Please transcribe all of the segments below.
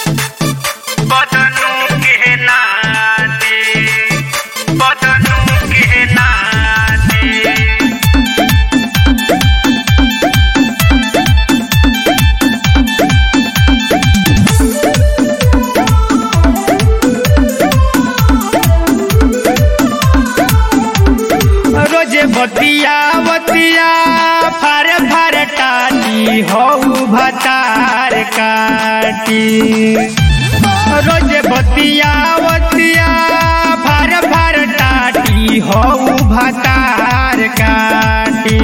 बदनू के नाते बदनू के नाते रोजे बतिया बतिया फारे फारे टाटी हऊ भतार काटी रोजे बतिया बतिया फारे फारे टाटी हऊ भतार काटी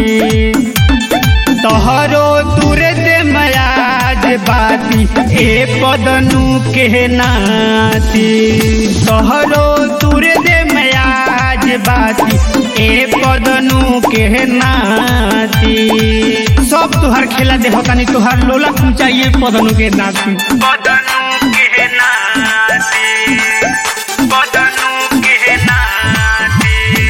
तोहरो तुरे दे मयाज बाती ए पदनु के नाती तोहरो तुरे दे मयाज बाती ए पदनु के नाती सब तुहार खेला दे होतानी तुहार लोला चाहिए पदनु के नाती पदनु के नाती पदनु के नाती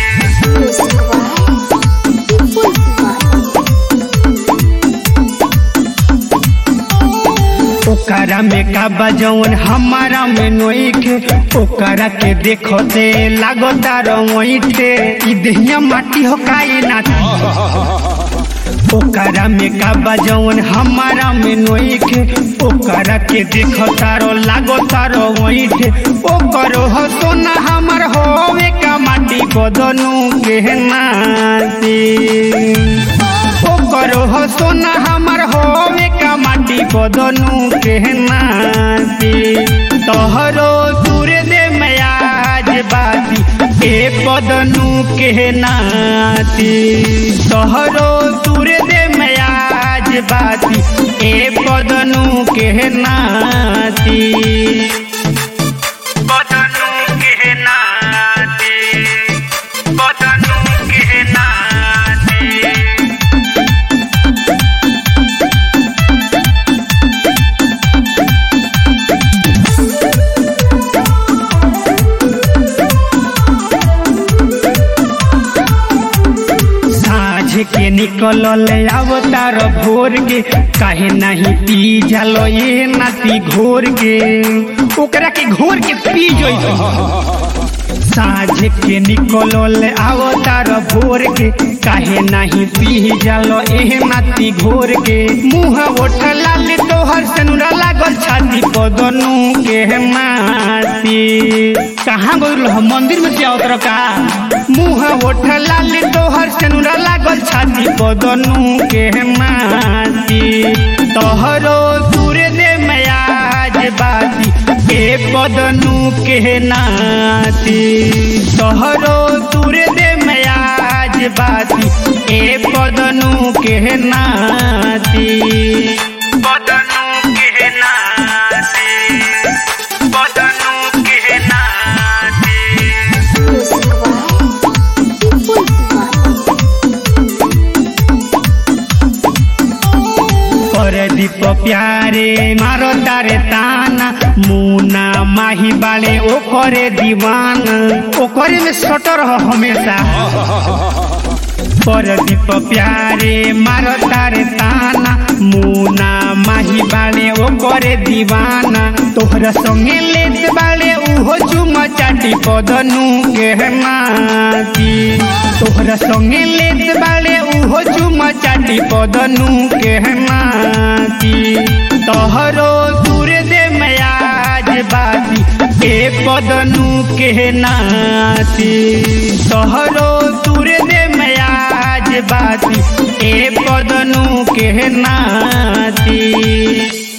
ओकरा में का बजौन हमारा में नोइखे ओकरा के देखो ते लागो तारो मोइठे ई देहिया माटी हो काई नाती ओकरा में का बजौन हमारा में नोइखे ओकरा के देखो तारो लागो तारो मोइठे ओकरो हो सोना हमर होवे का माटी बदनू के नाती ओकरो हो सोना हमर होवे का माटी बदनू के नाती तोहरो तुरे दे मयाज बाती ए बदनू के नाती तोहरो तुरे दे मयाज बाती ए बदनू के नाती बदनू के नाती बदनू के नाती साँझ के निकलल अवतार भोर के काहे नहीं पी जलो ये नाती घोर के ओकरा के घोर के पी जोई साँझ के निकलल अवतार भोर के काहे नहीं पी जलो एह नाती घोर के मुँह ओठ लाल तोहर सनुरा लागल छाती पदनू के माती कहाँ गइल हो मंदिर में से अवतर का मुँह ओठ लाल तोहर सनुरा लागल छाती पदनू के माती तोहरो दूरे दे मयाज बाती ए पदनू के नाती तोहरो दूरे दे मयाज बाती ए पदनू के नाती पदनू के नाती पदनू के नाती पर दीप प्यारे मारो तारे ताना मुना माही बाले ओ करे दीवाना ओ करे में सटर हो हमेशा पर दीप प्यारे मारो तारे ताना मुना माही बाले ओ करे दीवाना तोहरा संगे लेत बाले उहो चुमा चाटी पदनू के माती तोहरा संगे लेत बाले उहो चुमा चाटी पदनू के माती तोहरो दूरे दे मयाज बाती ए पदनू के नाती तोहरो दूरे दे मयाज बाती ए पदनू के नाती